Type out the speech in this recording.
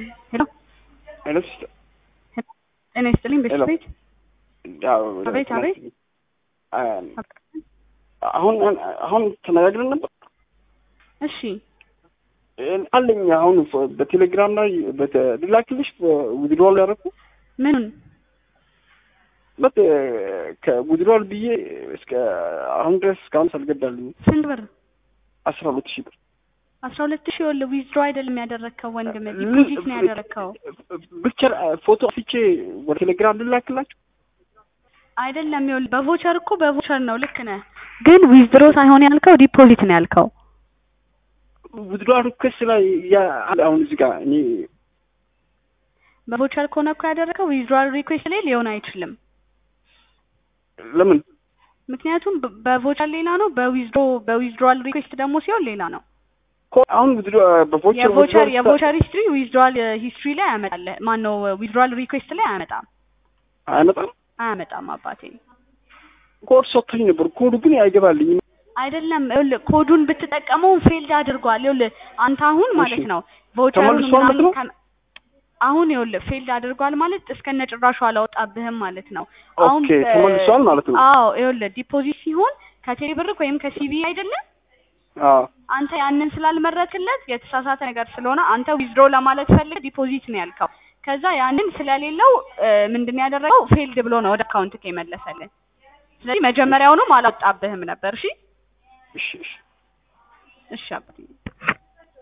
ሄሎ ሄሎ ሲስተር ጤና ይስጥልኝ ቤት ሄሎ። ቤት ያው አቤት፣ አቤት። አሁን አሁን ተነጋግረን ነበር እሺ አለኝ አሁን በቴሌግራም ላይ ልላክልሽ ዊድሮል ያደረኩ ምኑን በት ከዊድሮል ብዬ እስከ አሁን ድረስ እስካሁን ሳልገባልኝ ስንት ብር አስራ ሁለት ሺህ ብር አስራ ሁለት ሺህ ወለ ዊዝድሮ አይደለም ያደረግከው ወንድም ዲፖዚት ነው ያደረግከው ብቻ ፎቶ አፍቼ ወደ ቴሌግራም ልላክላችሁ አይደለም ይኸውልህ በቮቸር እኮ በቮቸር ነው ልክ ነህ ግን ዊዝድሮ ሳይሆን ያልከው ዲፖዚት ነው ያልከው ዊድሮል ሪኩዌስት ላይ ያ አሁን እዚህ ጋር እኔ በቮቸር ከሆነ እኮ ያደረገው ዊዝድሮዋል ሪኩዌስት ላይ ሊሆን አይችልም ለምን ምክንያቱም በ- በቮቸር ሌላ ነው በዊዝድሮ በዊዝድሮዋል ሪኩዌስት ደግሞ ሲሆን ሌላ ነው ኮ- አሁን ዊድሮ በቮቸር የቮቸር የቮቸር ሂስትሪ ዊዝድሮዋል ሂስትሪ ላይ ያመጣል ማን ነው ዊዝድሮዋል ሪኩዌስት ላይ አያመጣም አይመጣም አያመጣም አባቴ ኮድ ሰጥቶኝ ነበር ኮዱ ግን አይገባልኝም አይደለም ይኸውልህ ኮዱን ብትጠቀመው ፌልድ አድርጓል ይኸውልህ አንተ አሁን ማለት እሺ። ነው ቮቸሩን ተመልሷል ማለት ምናምን ነው? ከ- አሁን ይኸውልህ ፌልድ አድርጓል ማለት እስከነ ጭራሹ አላወጣብህም ማለት ነው አሁን ኦኬ በ- ተመልሷል ማለት ነው አዎ ይኸውልህ ዲፖዚት ሲሆን ከቴሌ ብር ወይም ከሲቢ አይደለም አዎ አንተ ያንን ስላልመረክለት የተሳሳተ ነገር ስለሆነ አንተ ዊዝድሮ ለማለት ፈልግ ዲፖዚት ነው ያልከው ከዛ ያንን ስለሌለው እ፣ ምንድን ነው ያደረገው ፌልድ ብሎ ነው ወደ አካውንት የመለሰልን ስለዚህ መጀመሪያውኑም አላወጣብህም ነበር እሺ እሺ እሺ እሺ አባቴ